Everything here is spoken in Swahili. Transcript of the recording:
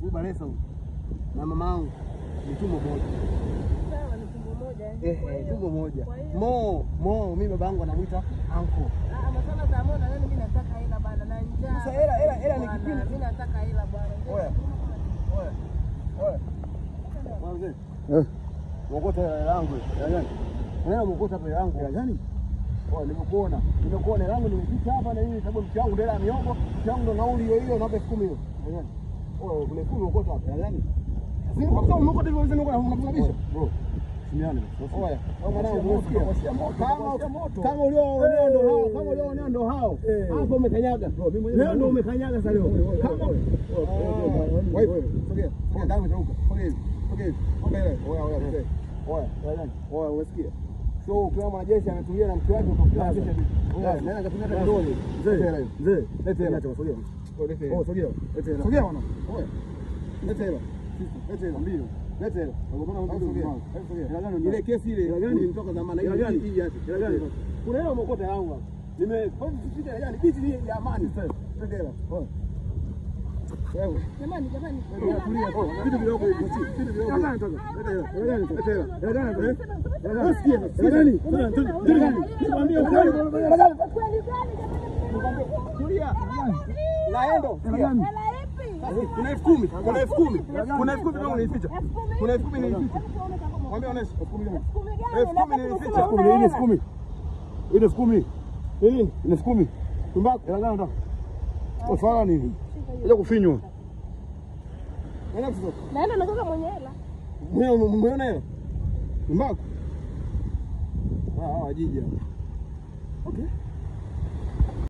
Huyu Balesa huyu na mama yangu ni tumbo moja. Sawa, ni tumbo moja. eh. Eh, Kwa eh, hiyo- tumbo moja. kwa hiyo- Mo, Mo, mimi baba yangu anamuita anko. Ah, masala za moda leo mimi nataka hela bana na njaa. Sasa hela- hela- hela ni Bwana, kipindi. Mimi nataka hela bwana. Oya. Oya. Oya. Oya mzee. Eh. Mwokota hela yangu. Hela gani? Unaenda mwokota hapa hela yangu. Hela gani? Oya, nimekuona. Nimekuona hela yangu nimepita hapa na hii sababu mke wangu ndio hela ya miogo. Mke wangu ndo nauli hiyo hiyo naomba elfu kumi hiyo. Hela gani? Oya, kuna elfu kumi mwokota hapa. Hela gani? Sisi kwa sababu mwokota hivyo hizo ndio unabisha. Bro. Simiane. Oya, au mwanangu unasikia? Kama kama ulioonea ndo hao, kama ulioonea ndo hao. Hapo umekanyaga. Leo ndo umekanyaga sasa leo. Kama wewe sogea. Sogea damu itauka. Sogea hivi. Sogea hivi. Omba ile. Oya oya mzee. Oya, oya. Oya unasikia? So ukiwa mwanajeshi ametulia na mke wake utafikia jeshi vipi? Oya, nenda katumia hata kidole. Mzee, mzee. Lete hela. Sogea. Oh, sogea. Lete hela. Sogea bwana. Oya. Lete hela. Lete hela. Mbili. Lete hela. Ile kesi ile ilitoka zamani ile gani? Hii yake. Ile gani? Kuna hela umekota yangu hapa. Nime kwa nini sisi ile gani? Biti ni ya amani sasa. Lete hela. Oya. Wewe. Jamani, jamani. Tulia tu. Vitu vidogo hivi. Vitu vidogo. Hela gani toka? Lete hela. Hela gani? Lete hela. Hela gani? eh? Hela gani? Usikie. Hela gani? Hela gani? Nikwambie ukweli. Hela gani? Kweli gani jamani? Tulia. Naendo. Hela gani? Hela ipi? Kuna elfu kumi. Kuna elfu kumi. Kuna elfu kumi kama nilificha. Elfu kumi? Kuna elfu kumi nilificha. Hebu tuone kama- Mwambie onesha. Elfu kumi gani? Elfu kumi gani? Elfu kumi Labda nilificha. tumesema Kumi, una hii ni elfu hela. kumi. Hii ni elfu kumi. Hii nini? Ni elfu kumi. Tumbaku. Hela gani ndo? Ufala nini? Ile kufinywa. Nenda kutoka. Naenda na kaka mwenye hela. Umeona hela? Tumbaku. Ah, ah, jiji. Okay.